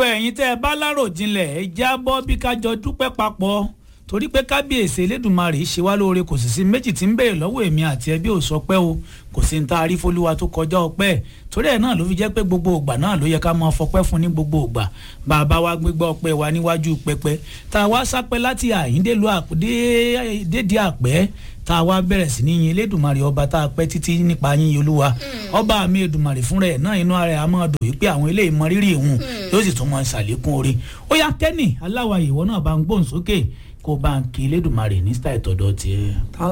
ẹ̀yin tẹ́ ẹ bá láròjinlẹ̀ ẹ jábọ́ bí ká jọ dúpẹ́ papọ̀ torí pé kábíyèsí elédùnmarè ṣe wá lóore kò sì sí méjì tí ń béèrè lọ́wọ́ èmi àti ẹbí ò sọ pé o kò sí ní ta arífolúwa tó kọjá ọpẹ́ torí ẹ̀ náà ló fi jẹ́ pé gbogbo ògbà náà ló yẹ ká máa fọpẹ́ fún ní gbogbo ògbà bàbá wa gbégbá ọpẹ́ wa níwájú pẹpẹ tá a wá sápẹ́ láti àyíndélu dédé àpẹ́ tá a wá bẹ̀rẹ̀ sí ní yin elédùnmarè ọba tá a pẹ́ títí nípa yín olúwa ọba mi èdùnmarè fúnra ẹ̀ náà inú ara ẹ̀ á máa dùn wípé àwọn eléyìí mọ rírì ìhun yóò sì tún máa ṣàlékún orí ó yá kẹ́nì aláwa ìwọ náà bá ń gbóhùn sókè kó bá ń kí elédùnmarè ní sítáì tọ̀dọ̀ tiẹ̀.